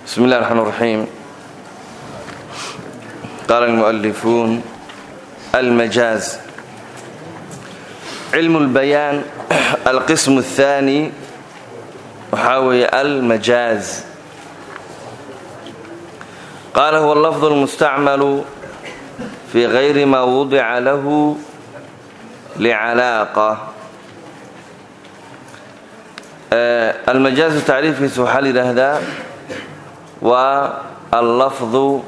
بسم الله الرحمن الرحيم قال المؤلفون المجاز علم البيان القسم الثاني وحاوي المجاز قال هو اللفظ المستعمل في غير ما وضع له لعلاقة المجاز تعريفkiisa waxaa la yidhaahdaa waa allafdu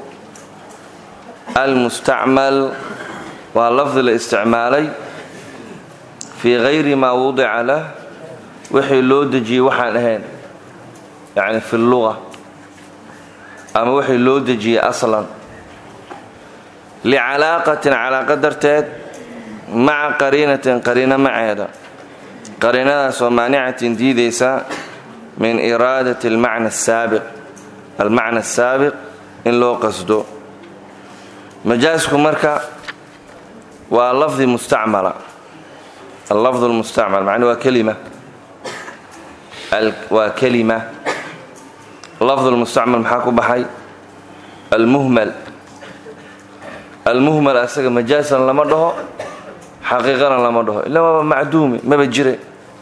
almustacmal waa lafdi la isticmaalay fii gayri maa wudica lah wixii loo dejiyey waxaan ahayn yani fi luga ama wixii loo dejiyey aslan licalaaqatin calaaqa darteed maca qariinatin qariino maceeda qariinadaasoo maanicatin diidaysa min iraadati almacna asaabiq almacna asaabiq in loo qasdo majaasku marka waa lafdi mustacmala allafdu lmustacmal macnuu waa kelima waa kelima lafdu lmustacmal maxaa ku baxay almuhmal almuhmal asaga majaasan lama dhaho xaqiiqana lama dhaho ila waaba macduumi maba jire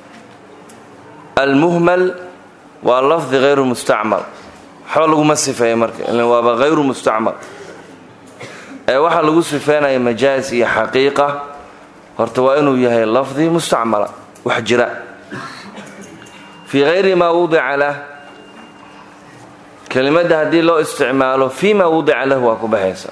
almuhmal waa lafdi hayru mustacmal waxba laguma sifeeya marka ila waaba hayru mustacmal ee waxaa lagu sifeynaya majaaz iyo xaqiiqa horta waa inuu yahay lafdi mustacmala wax jira fii hayri maa wudica lah kelimadda haddii loo isticmaalo fii maa wudica lah waa ku baxaysa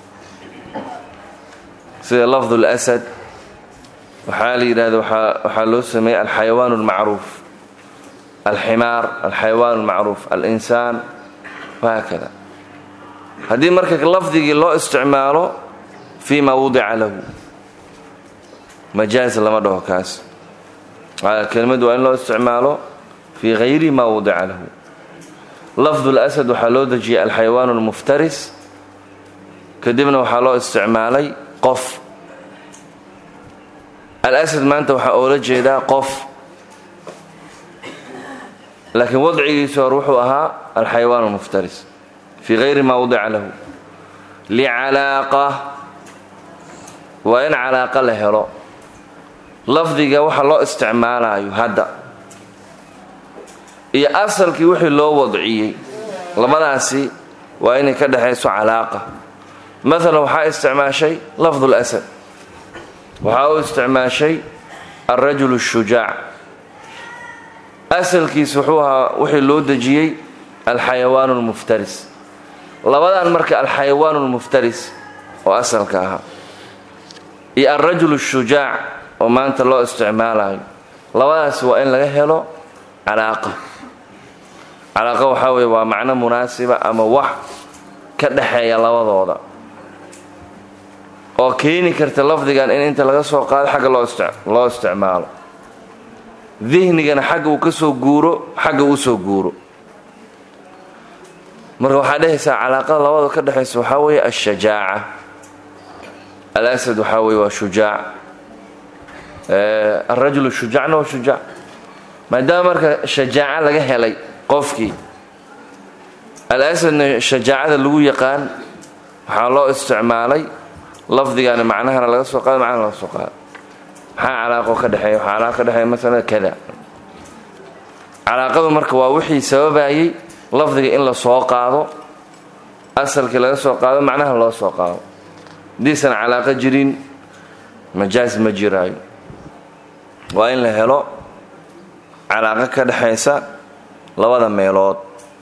sida lafdu اlasad waxaa la yidhahda waxaa loo sameeyey alxayawaan اlmacruuf alximaar alxayawaan اlmacruuf alinsaan wahaakada haddii marka lafdigii loo isticmaalo fii ma wudica lahu majaaz lama dhaho kaas kelimadu waa in loo isticmaalo fii hayri ma wudica lahu lafdu اlasad waxaa loo dejiyey alxayawaan اlmuftaris kadibna waxaa loo isticmaalay qof alasad maanta waxaa oola jeedaa qof laakiin wadcigiisu hor wuxuu ahaa alxayawaan almuftaris fii hayri maa wadica lahu licalaaqa waa in calaaqa la helo lafdiga waxa loo isticmaalayo hadda iyo asalkii wixii loo wadciyey labadaasi waa inay ka dhexayso calaaqa maalan waxaa isticmaashay lafdu lasad waxaa u isticmaashay alrajul الshujaac asalkiis wuxuu ahaa wixii loo dejiyey alxayawaan اlmuftaris labadan marka alxayawaan اlmuftaris oo asalka ahaa iyo alrajul الshujaac oo maanta loo isticmaalayo labadaas waa in laga helo calaaqa calaaqa waxaa weye waa macno munaasiba ama wax ka dhexeeya labadooda oo keeni karta lafdigan in inta laga soo qaado xagga loo isticmaalo dihnigana xagga uu ka soo guuro xagga uu soo guuro marka waxaa dhehaysaa calaaqada labada ka dhexaysa waxaa weeye ashajaaca alasad waxaa weye waa shujaac alrajul shujaacna waa shujaac maadaama marka shajaaca laga helay qofkii alasadna shajaacada lagu yaqaan waxaa loo isticmaalay lafdigaana macnahana laga soo qaado macnahana laga soo qaado maxaa calaaqo ka dhexeeya waxaa calaaqa ka dhexeeya masalan kada calaaqadu marka waa wixii sababayey lafdiga in la soo qaado asalkii laga soo qaado macnaha loo soo qaado haddiisan calaaqo jirin majaaz ma jiraayo waa in la helo calaaqo ka dhexaysa labada meelood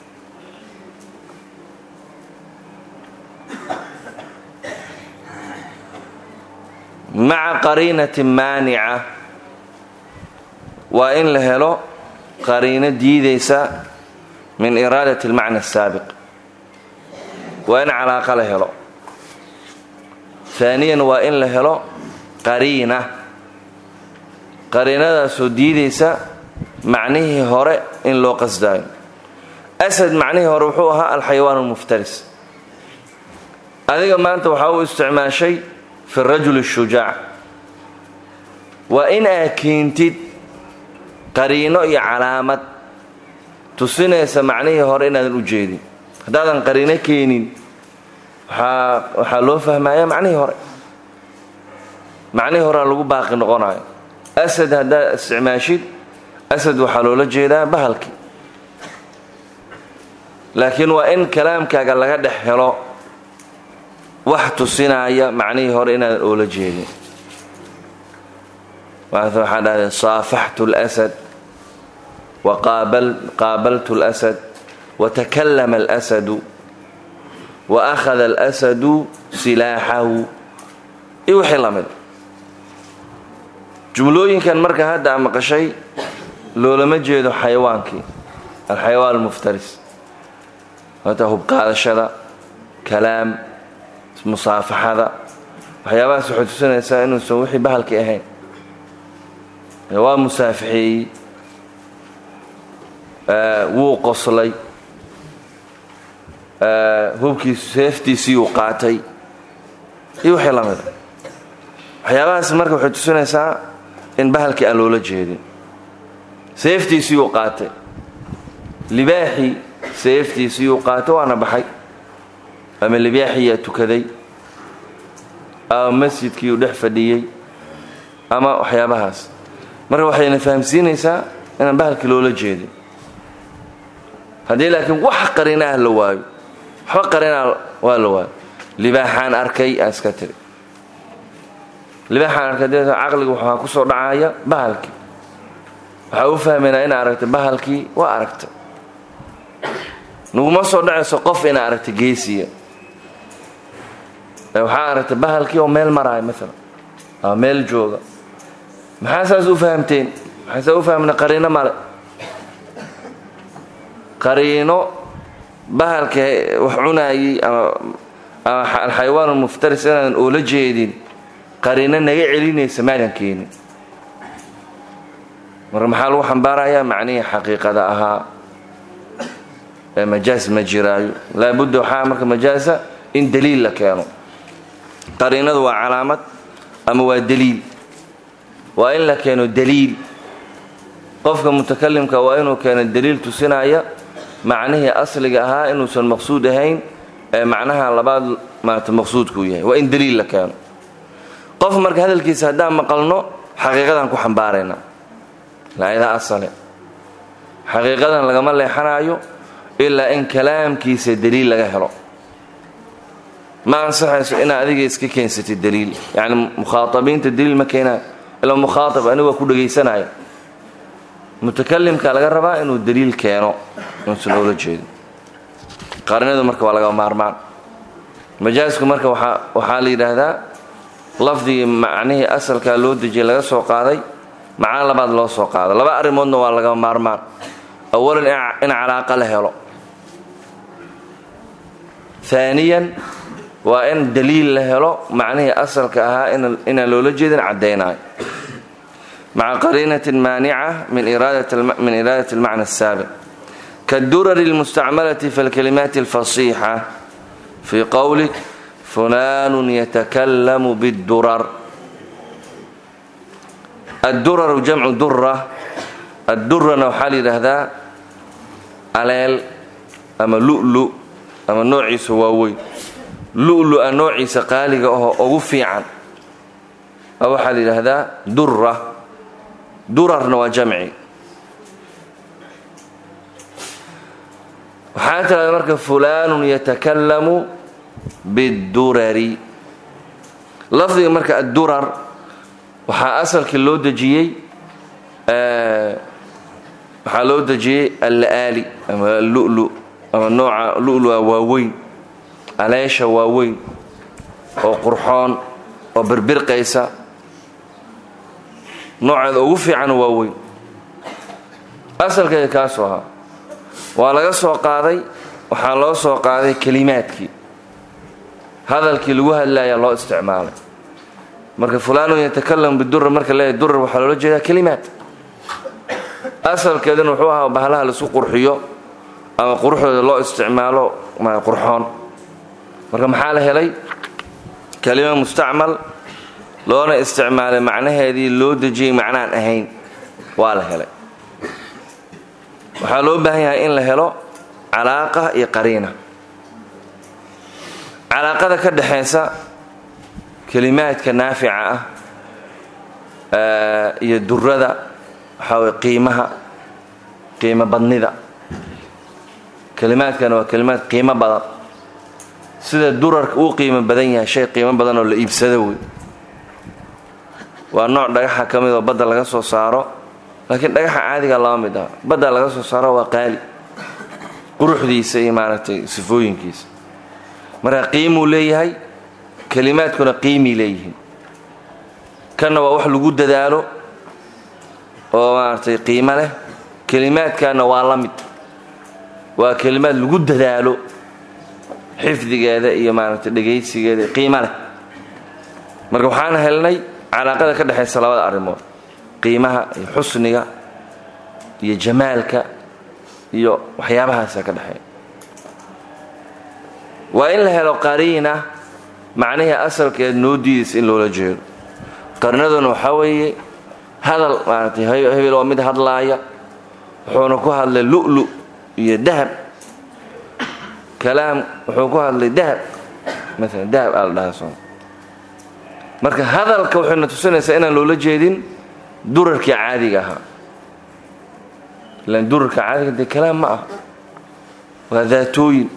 maca qariinati maanica waa in la helo qariino diidaysa min iraadati almacna asaabiq waa in calaaqa la helo haaniyan waa in la helo qariina qariinadaasoo diidaysa macnihii hore in loo qasdaayo asad macnihii hore wuxuu ahaa alxayawaan almuftaris adiga maanta waxaa u isticmaashay fi rajul shujaac waa in aad keentid qariino iyo calaamad tusinaysa macnihii hore inaadan u jeedin haddaadan qariino keenin waxaa waxaa loo fahmaya macnihii hore macnihii horea lagu baaqi noqonayo asad haddaad isticmaashid asad waxaa loola jeedaa bahalkii laakiin waa in kalaamkaaga laga dhex helo wax tusinaya macnihii hore inaadan oola jeedin maata waxaa dhahday saafaxtu اlasad waqaabaltu اlasad watakallama اlasadu waakhada اlasadu silaaxahu iyo wixii la mida jumlooyinkan marka hadda a maqashay loolama jeedo xayawaankii alxayawaan almuftaris hata hubqaadashada kalaam musaafaxada waxyaabahaas waxay tusinaysaa inuusan wixii bahalkii ahayn waa musaafixeeyey wuu qoslay hubkiisu seeftiisiiyuu qaatay iyo wixii la mida waxyaabahaas marka waxay tusinaysaa in bahalkii aan loola jeedin seeftiisiyuu qaatay libaaxii seeftiisiyuu qaatay waana baxay ama libaaxiyaa tukaday ama masjidkiiuu dhex fadhiyey ama waxyaabahaas marka waxayna fahamsiinaysaa inaan bahalkii loola jeedin haddii laakiin wax qarinaah la waayo waxba qarinaa waa la waayo libaaxaan arkay aan iska tiri libaaxaan arkay de caqliga waxaa ku soo dhacaya bahalkii waxaa u fahmaynaa ina aragtay bahalkii waa aragtay naguma soo dhacayso qof ina aragtay geesiya waxaa aragtay bahalkii oo meel maraayo maalan ama meel jooga maxaa saas u fahamteen maxaa saas u fahmna qariino male qariino bahalka wax cunaayey ama ama alxayawaan almuftaris inaadan oola jeedin qariino naga celinaysa maadan keenin marka maxaa lagu xambaarayaa macnihii xaqiiqada ahaa ee majaas ma jiraayo laabudda waxaa marka majaasa in daliil la keeno qariinadu waa calaamad ama waa daliil waa in la keeno daliil qofka mutakalimka waa inuu keeno daliil tusinaya macnihii asliga ahaa inuusan maqsuud ahayn ee macnaha labaad maata maqsuudkuu yahay waa in daliil la keeno qof marka hadalkiisa haddaan maqalno xaqiiqadan ku xambaaraynaa laayada asale xaqiiqadan lagama leexanayo ilaa in kalaamkiisa daliil laga helo ma ansaxayso inaad adiga iska keensatid daliil yacni mukhaatabiinta daliil ma keenayo ilaa mukhaatab anigu waa ku dhegaysanaya mutakalimka laga rabaa inuu daliil keeno inuusan oola jeedin qarinadu marka waa laga maarmaan majaasku marka waxaa la yidhaahdaa lafdigii macnihii asalkaa loo dejiyay laga soo qaaday macno labaad loo soo qaado laba arrimoodna waa laga maarmaan awalan in calaaqa la helo aaniyan waa in daliil la helo macnihii asalka ahaa inaan loola jeedin caddaynayo maca qariinatin maanica min iraadat almacna asaabiq kaddurari اlmustacmalati fi alkalimaati alfasiixa fii qowlik fulanun yatakallamu bاddurar adduraru jamcu dura addurana waxaa la yidhaahdaa aleel ama lu'lu ama noociisa waaweyn lu'lua noociisa qaaliga ahoo ugu fiican waxaa la yidhaahdaa dura durarna waa jamci waxaa tirahda marka fulanun yatakallamu biddurari lafdiga marka addurar waxaa asalkii loo dejiyey waxaa loo dejiyey alla'aali ama lulu ama nooca lulua waaweyn aleesha waaweyn oo qurxoon oo birbirqaysa nooceeda ugu fiican waaweyn asalkeeda kaasuu ahaa waa laga soo qaaday waxaa loo soo qaaday kelimaadkii hadalkii lagu hadlayaa loo isticmaalay marka fulaanun yatakalam bidura marka leeyahy durar waxaa loola jeedaa kelimaad asalkeeduna wuxuu ahaa bahalaha laisku qurxiyo ama quruxdooda loo isticmaalo qurxoon marka maxaa la helay kelima mustacmal loona isticmaalay macnaheedii loo dejiyey macnaan ahayn waa la helay waxaa loo baahan yahay in la helo calaaqa iyo qariina calaaqada ka dhexaysa kelimaadka naafica ah iyo durada waxaa way qiimaha qiimo badnida kelimaadkana waa kelimaad qiimo badan sida durarka uu qiimo badan yahay shay qiimo badan oo la iibsado wey waa nooc dhagaxa ka mid oo badda laga soo saaro laakiin dhagaxa caadiga laba mid ah badda laga soo saaro waa qaali quruxdiisa iyo maaragtay sifooyinkiisa marka qiimuu leeyahay kelimaadkuna qiimii leeyihiin kanna waa wax lagu dadaalo oo maaragtay qiimo leh kelimaadkanna waa la mid waa kelimaad lagu dadaalo xifdigeeda iyo maaragtay dhegaysigeeda qiimo leh marka waxaan helnay calaaqada ka dhexaysa labada arrimood qiimaha iyo xusniga iyo jamaalka iyo waxyaabahaasa ka dhexeeya waa in la helo qariina macnihii asalkeed noo diidaysa in loola jeedo qarnaduna waxaa weeye hadal maaragtay hebel waa mid hadlaaya wuxuuna ku hadlay lu'lu iyo dahab kalaam wuxuu ku hadlay dahab maalan dahab aa la dhahaa soo marka hadalka waxayna tusinaysaa inaan loola jeedin durarkii caadiga ahaa ilaan durarka caadiga dee kalaam ma ah waa daatooyin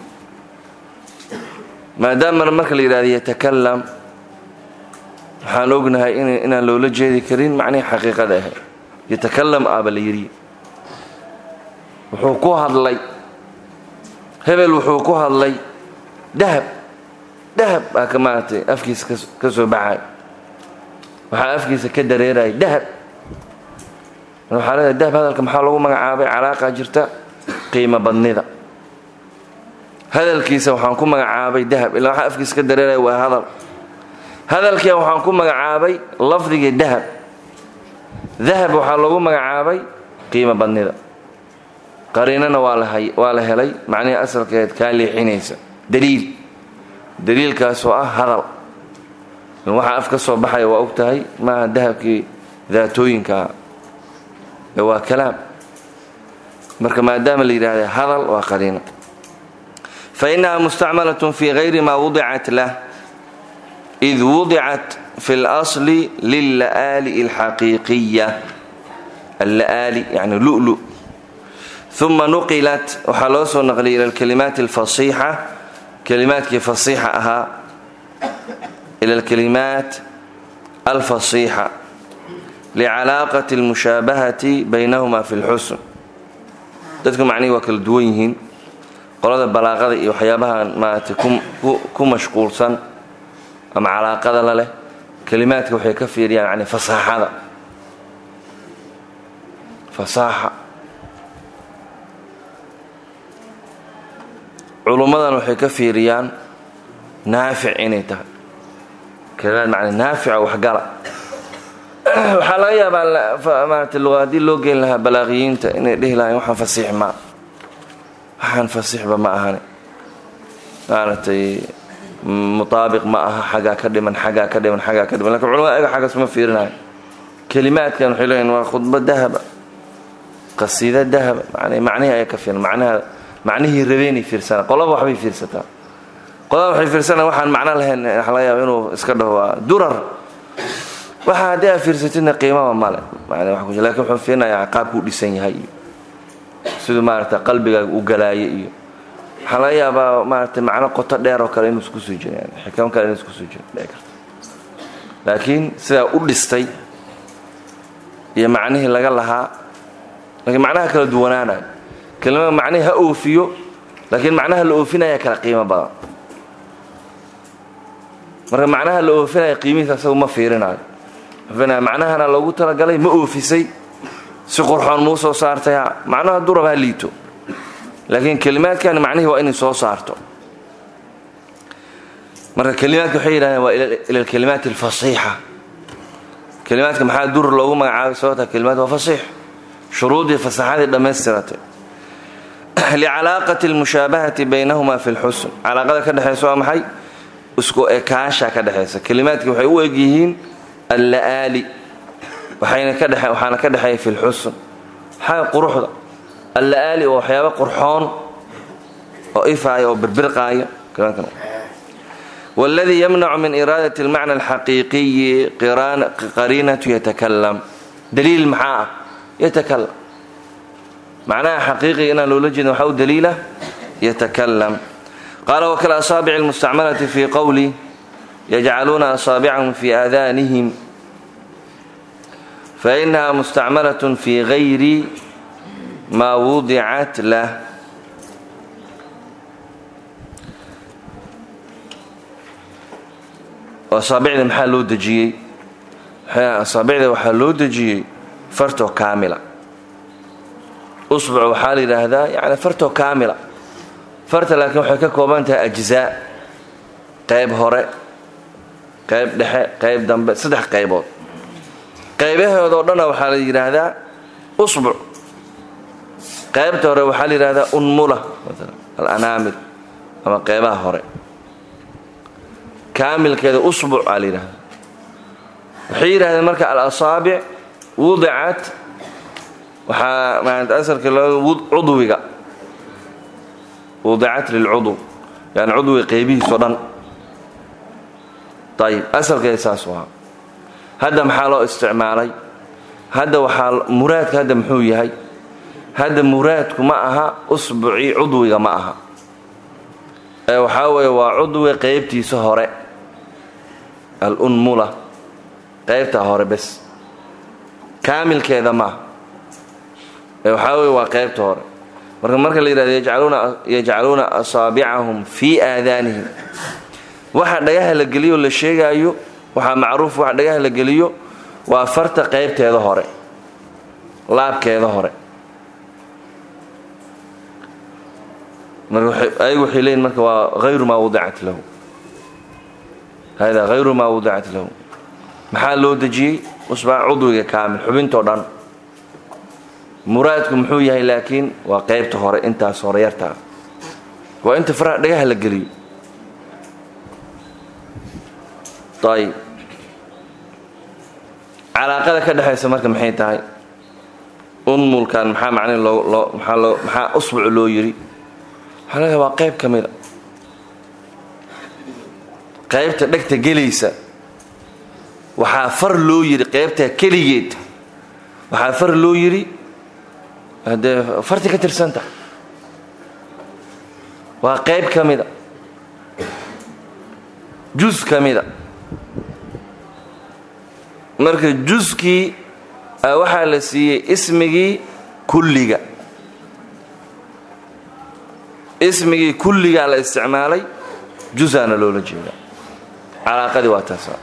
maadaamana marka la yidhahdo yatakalam waxaan ognahay inaan loola jeedi karin macnihii xaqiiqada ahayd yatakalam aaba la yidhi wuxuu ku hadlay hebel wuxuu ku hadlay dahab dahab baa ka maaragtay afkiisa ka soo baxay waxaa afkiisa ka dareeraya dahab waxaa leedahay dahab hadalka maxaa lagu magacaabay calaaqa jirta qiimo badnida hadalkiisa waxaan ku magacaabay dahab ilaa waxaa afkiisa ka dareeraya waa hadal hadalkia waxaan ku magacaabay lafdigii dahab dahab waxaa lagu magacaabay qiimo badnida qariinana waa la helay macnihii asalkeed kaa leexinaysa daliil daliilkaasoo ah hadal waxaa af ka soo baxaya waa og tahay maaha dahabkii daatooyinkaa ee waa kalaam marka maadaama la yidhahda hadal waa qariino fainaha mustacmalat fi gayri ma wudicat lah id wudicat fi اlasli lilla'aali اlxaqiiqiya alla'aali yani lulu uma nuqilat waxaa loo soo naqliyay ila alkalimaat alfasiixa kalimaadkii fasiixa ahaa ila alkalimaat alfasiixa licalaaqati almushaabahati baynahuma fi lxusn dadku macnihii waa kala duwan yihiin qolada balaaqada iyo waxyaabahan maaragtay ku mashquulsan ama calaaqada la leh kalimaadka waxay ka fiiriyaan yani fasaaxada fasaaxa culummadan waxay ka fiiriyaan naafic inay tahay kalimaad macna naafica waxgala waxaa laga yaabaa maarata luqa haddii loo geyn lahaa balaaqiyiinta inay dhihi lahayn waxaan fasiix maa waxaan fasiixba ma ahani maaragtay mutaabiq ma aha xaggaa ka dhiman xaggaa ka dhiman xaggaa ka dhiman lakin culamada ayaga xaggaas ma fiirinayo kelimaadkan waxay leeyihin waa khudba dahaba qasiida dahaba man macnihii ayaa ka fiiran macnaha macnihii rabeenay fiirsanaa qolaba waxbay fiirsataa qolaba waxay fiirsanaa waxaan macno lahayn waxa laga yaaba inuu iska dhaho waa durar waxa haddii aad fiirsatidna qiimaba male lakin wuxuu fiirinayaa qaabkuu dhisan yahay iyo siduu maarata qalbigaaga u galaayo iyo waxaa laga yaabaa maarata macno qoto dheer oo kale inuu isku soo jiro xikam kale inuu isku soo jiro dhici karta laakiin sidaa u dhistay iyo macnihii laga lahaa laakiin macnaha kala duwanaanayo kelimada macnihii ha oofiyo laakiin macnaha la oofinaya kala qiimo badan marka macnaha la oofinaya qiimihiisa asagu ma fiirinayo macnahana loogu talagalay ma oofisay si qurxoon muu soo saartay ha macnaha durab ha liito laakiin kelimaadkan macnihii waa inay soo saarto marka kelimaadka waxay yidhahdeen waa ila alkalimaat alfasiixa kelimaadka maxaa durar loogu magacaabay sababta kelimaad waa fasiix shuruudii fasaxadii dhammaystiratay licalaaqati almushaabahati baynahuma fi lxusn calaaqada ka dhexaysa waa maxay isku ekaasha ka dhexaysa kelimaadkii waxay u eg yihiin alla'aali waxaana ka dhexeeya fi lxusn maxaa quruxda alla'aali oo waxyaaba qurxoon oo ifaaya oo birbirqaaya wاladii yamnacu min iraadaة اlmacna اlxaqiiqiyi qariinatu yatakalam daliil maxaa ah yatakalam macnaha xaqiiqiga inaan loola jeedin waxaa u daliila yatakalam qaala wakal asaabic اlmustacmalati fi qowli yajcaluuna asaabicahum fi aadanihim fainaha mustacmalaة fi gayri ma wudicat lah asaabicda maxaa loo dejiyey asaabicda waxaa loo dejiyey fartoo kaamila usbuc waxaa la yidhaahdaa yani fartoo kaamila farta laakiin waxay ka kooban tahay ajzaa qayb hore qayb dhexe qayb dambe saddex qaybood qaybaheedoo dhanna waxaa la yidhaahdaa usbuc qaybta hore waxaa la yidhahdaa unmula alanaamil ama qaybaha hore kaamilkeeda usbuc aa la yidhahda waxay yidhahdeen marka alasaabic wudicat waxaa maanta asalka loo cudwiga wudicat lilcudw yani cudwiga qaybihiisao dhan ayib asalkeeda saas u ahaa hadda maxaa loo isticmaalay hadda waxaa muraadka hadda muxuu yahay hadda muraadku ma aha usbucii cudwiga ma aha ee waxaa weeye waa cudwiga qaybtiisa hore alunmula qaybtaa hore bes kaamilkeeda maaha ee waxaa weye waa qaybta hore marka marka la yidhahdo yajcaluuna asaabicahum fii aadaanihim waxa dhagaha la geliyo la sheegaayo waxaa macruuf waxa dhagaha la geliyo waa farta qaybteeda hore laabkeeda hore ayagu waxay leeyiin marka waa hayru maa wadicat lahu hada hayru maa wadicat lahu maxaa loo dejiyey usbaa cudwiga kaamil xubintoo dhan muraadku muxuu yahay laakiin waa qaybta hore intaas hore yartaa waa inta faraha dhagaha la geliyo ayib calaaqada ka dhexaysa marka maxay tahay unmulkan maxaa macne loo loo maxaa loo maxaa usbuc loo yidhi waxaa leedahay waa qayb ka mida qaybta dhegta gelaysa waxaa far loo yidhi qaybtaa keligeed waxaa far loo yidhi haddee farti ka tirsanta waa qayb ka mida jus ka mida marka juskii waxaa la siiyey ismigii kulliga ismigii kulligaa la isticmaalay jusaana loola jeedaa calaaqadii waa taasa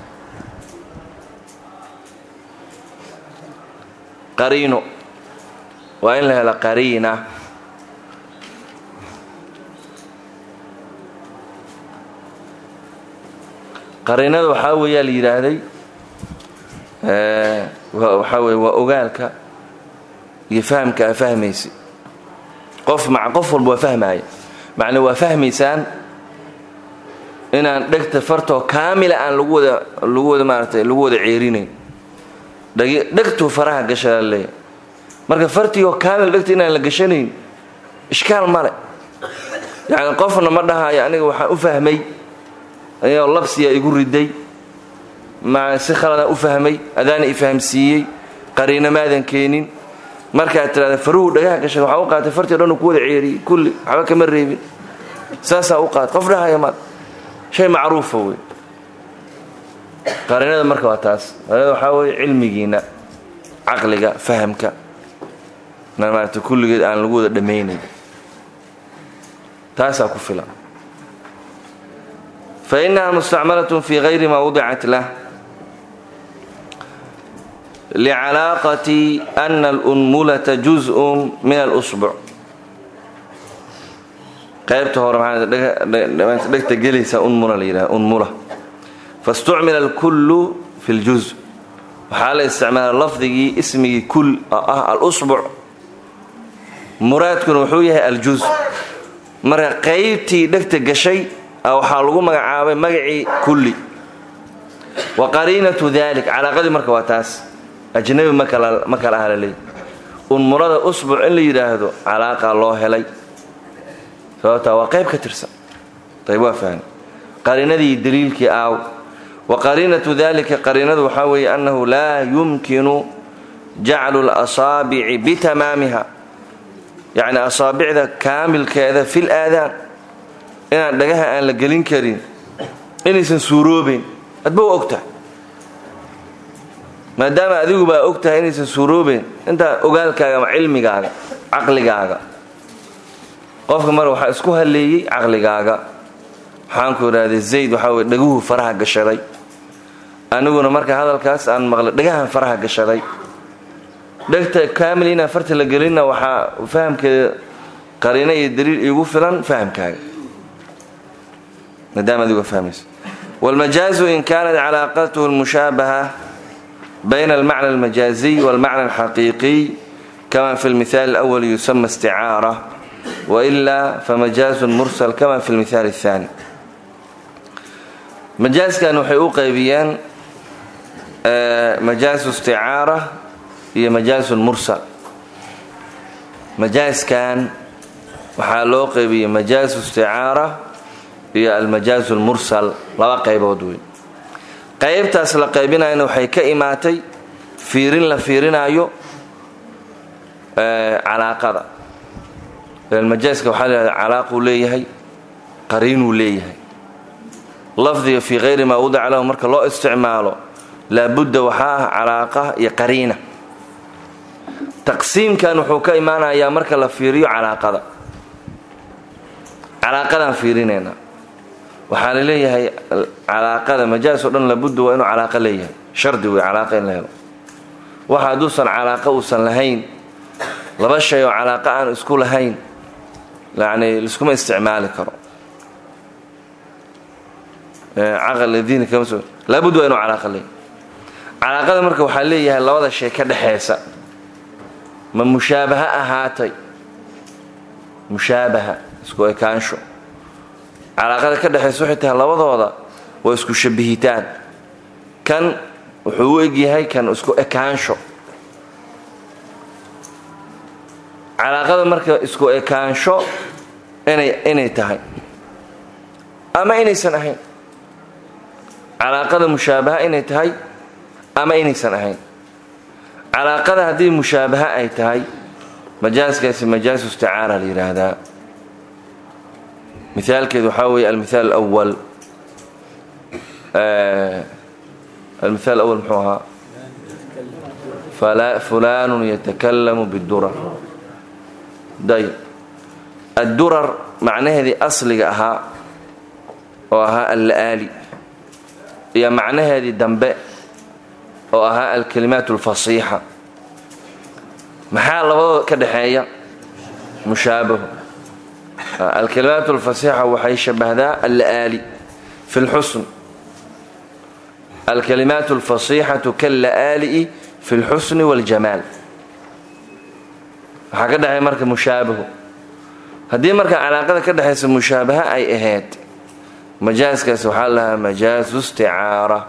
qariino waa in la helo qariina qariinada waxaa weeyaa la yidhaahday waxaa weye waa ogaalka iyo fahamka aa fahmaysa qof ma qof walba waa fahmaaya macnaa waa fahmaysaan inaan dhegta fartoo kaamila aan lagu wada lagu wada maaratay lagu wada ceerinayn dhegtuu faraha gashaa leeya marka fartiioo kaamil dhegta inaan la gashanayn ishkaal male yacni qofna ma dhahayo aniga waxaan u fahmay ayagoo labsiyaa igu riday ma si khaladaan u fahmay adaana i fahamsiiyey qariino maadan keenin markaad tidhahda faruhu dhagaha gashay waxaa u qaatay fartii o dhan uu ku wada ceeriyey kulli waxba kama reebin saasaa u qaatay qof dhahaya maad shay macruufa wey qariinada marka waa taas qariinada waxaa weeye cilmigiinna caqliga fahamka na maarata kulligeed aan lagu wada dhammaynayn taasaa ku filan fa innaha mustacmalatun fi gayri ma wudicat lah licalaaqati ana alunmulata juzun min alusbuc qaybta hore maxaadhegta gelaysa unmula la yidhaha unmula faاstucmila alkullu fi اljuz waxaa la isticmaala lafdigii ismigii kul oo ah alusbuc muraadkuna wuxuu yahay aljuz marka qaybtii dhegta gashay waxaa lagu magacaabay magacii kulli wa qariinatu dalik calaaqadii marka waa taas ajnabi ma kala aha laleey unmurada usbuc in la yidhaahdo calaaqa loo helay sababtaa waa qayb ka tirsan ayb waa fahmi qariinadii daliilkii aaw wa qariinatu dalika qariinadu waxaa weeye annahu laa yumkinu jaclu lasaabici bitamaamiha yacni asaabicda kaamilkeeda fil aadaan inaan dhagaha aan la gelin karin inaysan suuroobayn adba wa ogtahay maadaama adiguba og tahay inaysan suuroobayn intaa ogaalkaaga ama cilmigaaga caqligaaga qofka mar waxaa isku halleeyey caqligaaga waxaanku idhaahday zayd waxaa weye dhaguhu faraha gashaday aniguna marka hadalkaas aan maqlay dhagahan faraha gashaday dhegta kaamil inaan farta la gelinna waxaa fahamkeeda qariino iyo daliil iigu filan fahamkaaga maadaama adigu fahmaysa wاlmajaazu in kanat calaaqatuhu اlmushaabaha bayna almacna almajaaziy wاlmacna alxaqiiqiy kama fi اlmihaal اlأwl yusama isticaara waila famajaazu mursal kama fi اlmihaal الثani majaaskan waxay u qaybiyeen majaazu isticaara iyo majaazu mursal majaaskan waxaa loo qaybiyey majaazu isticaara iyo almajaazu lmursal laba qaybood wey qaybtaas la qaybinayana waxay ka imaatay fiirin la fiirinaayo calaaqada majaaska waxaa lahahda calaaquu leeyahay qariinuu leeyahay lafdiga fii hayri maa wadaca lahu marka loo isticmaalo laabudda waxaa ah calaaqa iyo qariina taqsiimkan wuxuu ka imaanayaa marka la fiiriyo calaaqada calaaqadaan fiirinaynaa waxaa la leeyahay calaaqada majaas o dhan labudda waa inuu calaaqa leeyahay shardi wey calaaqa in la helo waxa hadduusan calaaqa uusan lahayn laba shay oo calaaqa aan isku lahayn yani liskuma isticmaali karo caql diini kama soo laabudda waa inuu calaaqa leeyahay calaaqada marka waxaa leeyahay labada shay ka dhexaysa ma mushaabaha ahaatay mushaabaha isku ekaansho calaaqada ka dhexaysa waxay tahay labadooda waa isku shabihitaan kan wuxuu u egyahay kan isku ekaansho calaaqada marka isku ekaansho inay inay tahay ama inaysan ahayn calaaqada mushaabaha inay tahay ama inaysan ahayn calaaqada haddii mushaabaha ay tahay majaaskaasi majaasu isticaara la yidhaahdaa mithaalkeedu waxaa weeye almithaal alwal almithaal awal muxuu ahaa fulaanu yatakalamu bidurar dayb addurar macnaheedii asliga ahaa oo ahaa alla'aali iyo macnaheedii dambe oo ahaa alkalimaat alfasiixa maxaa labadooda ka dhexeeya mushaabahu alkalimaat alfasiixa waxay shabahdaa alla'aali fi lxusn alkalimaat alfasiixatu kalla'aali'i fi lxusni waاljamaal waxaa ka dhexeeya marka mushaabahu haddii marka calaaqada ka dhexaysa mushaabaha ay ahayd majaaskaas waxaa lahaa majaasu isticaara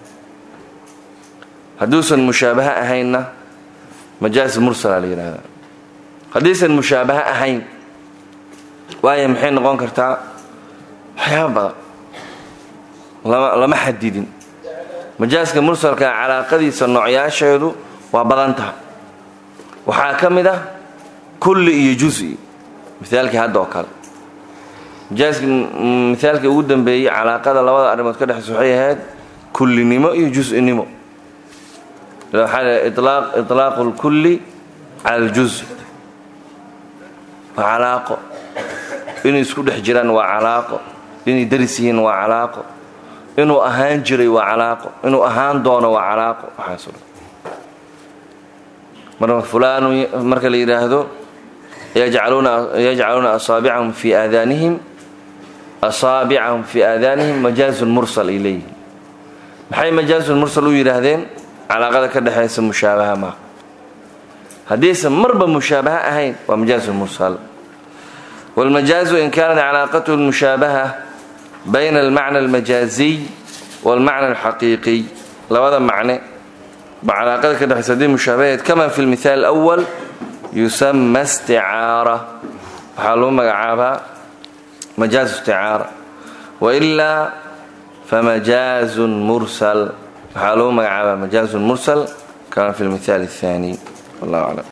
hadduusan mushaabaha ahaynna majaas mursala la yidhahdaa haddiisan mushaabaha ahayn waayo maxay noqon kartaa waxyaaba badan lama xadidin majaaska mursalka calaaqadiisa noocyaasheedu waa badan taha waxaa ka mid ah kulli iyo jusi mithaalkii hadda oo kale majaaska mithaalkii ugu dambeeyey calaaqada labada arrimood ka dhexaysa waxay ahayd kullinimo iyo jusinimo ilaaqu lkulli cala aljuz waa calaaqo inay isku dhex jiraan waa calaaqo inay daris yihiin waa calaaqo inuu ahaan jiray waa calaaqo inuu ahaan doono waa calaaqo waxaaso dhan marka fulaanu marka la yidhaahdo yajcaluuna asaabicahum fi aadaanihim asaabicahum fii aadaanihim majaazun mursal ay leeyihiin maxay majaazun mursal u yidhaahdeen calaaqada ka dhexaysa mushaabaha maaha haddiisan marba mushaabaha ahayn waa majaazu mursal wاlmajaazu in kaanat calaaqatuhu lmushaabaha bayna almacna almajaaziy wاlmacna alxaqiiqiy labada macne ba calaaqada ka dhexaysa haddii mushaabaheed kama fi lmithaal اlأwal yusama isticaara waxaa lagu magacaabaa majaazu isticaara wailaa famajaazun mursal waxaa lagu magacaabaa majaazun mursal kama fi lmithaal athani wallahu aclam